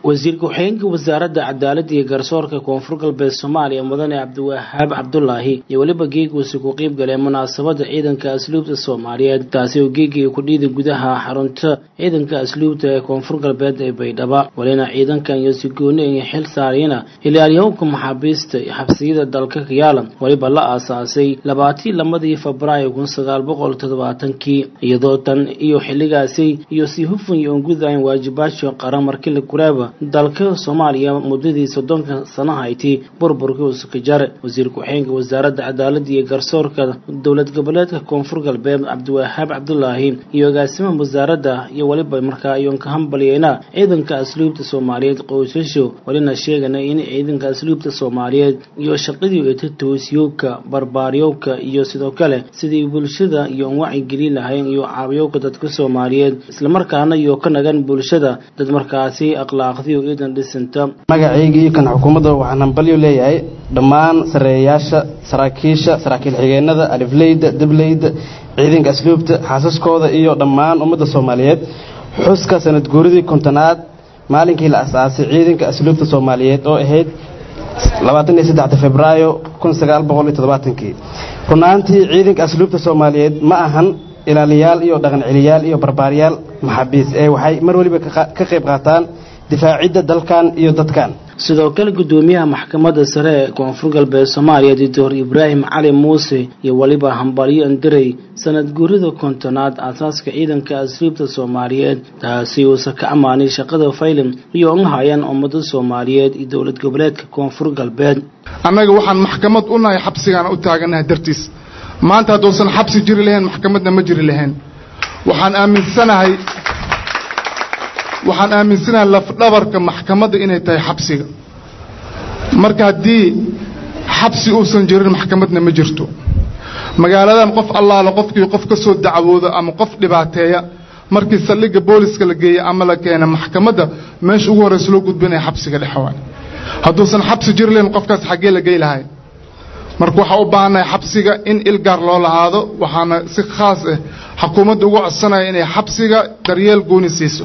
wasiir ku-xigeenka wasaaradda cadaaladda iyo garsoorka koonfur galbeed soomaaliya mudane cabdiwahaab cabdulaahi iyo weliba geeguusi ku qeyb galeen munaasabadda ciidanka asluubta soomaaliyeed taasi oo geegii ku dhiida gudaha xarunta ciidanka asluubta ee koonfur galbeed ee baydhaba walina ciidankan iyo si gooni ay xil saarayna ilaaliyahowka maxaabiista xabsiyada dalka kayaala weliba la aasaasay labaatii lamadii febraayo kun sagaal boqol toddobaatankii iyadoo tan iyo xilligaasi iyo si hufan iyo ongudayn waajibaasha qaran markii la guraaba dalka soomaaliya muddadii soddonka sano hayti burburkii usakajar wasiir ku-xigeenka wasaaradda cadaaladda iyo garsoorka dowlad goboleedka koonfur galbeed cabdiwahaab cabdulaahi iyo agaasimaha wasaaradda iyo weliba markaa iyoon ka hambaliyeyna ciidanka asluubta soomaaliyeed qoysasho walina sheegana in ciidanka asluubta soomaaliyeed iyo shaqadii eta toosiyowka barbaaryowka iyo sidoo kale sidii bulshada iyo an wacigeli lahayn iyo caawiyowka dadka soomaaliyeed islamarkaana iyo ka nagan bulshada dad markaasi akhlaaq magacayga iyo kan xukuumadda waxaan hambalyo leeyahay dhammaan sareeyayaasha saraakiisha saraakiil xigeenada alifleyda dableyda ciidanka asluubta xaasaskooda iyo dhammaan ummadda soomaaliyeed xuska sanad guuridii kontonaad maalinkii la asaasay ciidanka asluubta soomaaliyeed oo ahayd febraayo kii runaantii ciidanka asluubta soomaaliyeed ma ahan ilaaliyaal iyo dhaqan celiyaal iyo barbaaryaal maxaabiis ee waxay mar weliba ka qayb qaataan difaacidda dalkan iyo dadkan sidoo kale guddoomiyaha maxkamadda sare ee koonfur galbeed soomaaliya doctor ibraahim cali muuse iyo weliba hambalyo andirey sanad guurida kontonaad aasaaska ciidanka asluubta soomaaliyeed taasi uusa ka ammaanay shaqada faylim iyo un hayaan ummada soomaaliyeed iyo dowlad goboleedka koonfur galbeed annaga waxaan maxkamad u nahay xabsigaana u taaganahay dartiis maanta hadduusan xabsi jiri lahayn maxkamadna ma jiri lahayn waxaan aaminsanahay waxaan aaminsanahay lafdhabarka maxkamadda inay tahay xabsiga marka haddii xabsi uusan jirin maxkamadna ma jirto magaaladan qof allaala qofkii qof ka soo dacwooda ama qof dhibaateeya markii saldhigga booliska la geeya ama la keena maxkamadda meesha ugu horreysa loo gudbinaya xabsiga dhexwaan hadduusan xabsi jiri lahayn qofkaas xaggee la gey lahay marka waxaa u baahannahay xabsiga in ilgaar loo lahaado waxaana si khaas ah xukuumadda ugu codsanaya inay xabsiga daryeel gooni siiso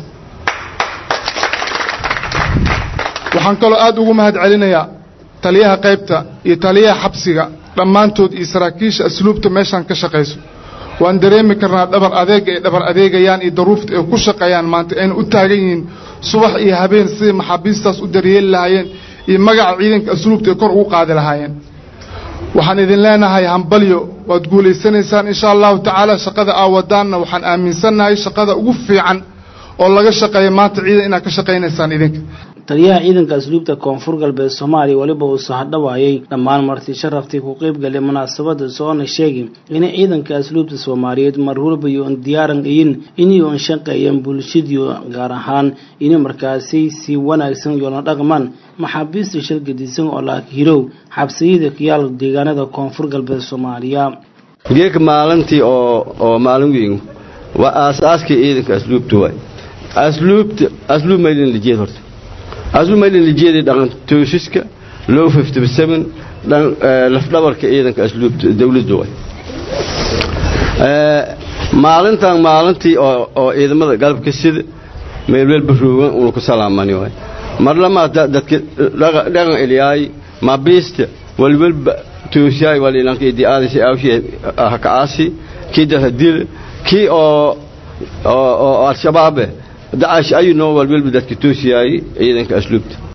waxaan kaloo aad ugu mahad celinayaa taliyaha qaybta iyo taliyaha xabsiga dhammaantood iyo saraakiisha asluubta meeshaan ka shaqayso waan dareemi karnaa dhabar adeega ay dhabar adeegayaan iyo daruufta ay ku shaqeeyaan maanta ayna u taagan yihiin subax iyo habeen sidai maxaabiistaas u daryeeli lahaayeen iyo magaca ciidanka asluubta ay kor ugu qaadi lahaayeen waxaan idin leenahay hambalyo waad guulaysanaysaan insha allahu tacaala shaqada aa wadaanna waxaan aaminsannahay shaqada ugu fiican oo laga shaqeeya maanta ciidan inaad ka shaqaynaysaan idinka taliyaha ciidanka asluubta koonfur galbeed soomaaliya weliba uu sahadhawaayay dhammaan marti sharaftii ku qeyb galay munaasabada soona sheegi inay ciidanka asluubta soomaaliyeed mar waliba yoon diyaaran iyin inay oon shaqeeyaan bulshadii gaar ahaan inay markaasi si wanaagsan yoolna dhaqmaan maxaabiista shalgadisan oo laakihirow xabsiyada kayaal deegaanada koonfur galbeed soomaaliya geeka maalintii oo oo maalin weyn waa aasaaskii ciidanka asluubta waay asluubta asluub maylin lijeed horta asluub maylin lijeedii dhaqan toosiska low fifty seven dhan lafdhabarka ciidanka asluubta dawladda waay maalintan maalintii oo oo ciidamada galabka sida meelwelba roogan una ku salaamani waay mar lamaa dadka dhaqan eliyaay maabiista walwelba toosiyaay walilanka idiaadisi awshi hakacaasi kii darhadil kii oo oo al-shabaabe dacash ayuu noo walwelba dadka toosiyaayey ciidanka asluubta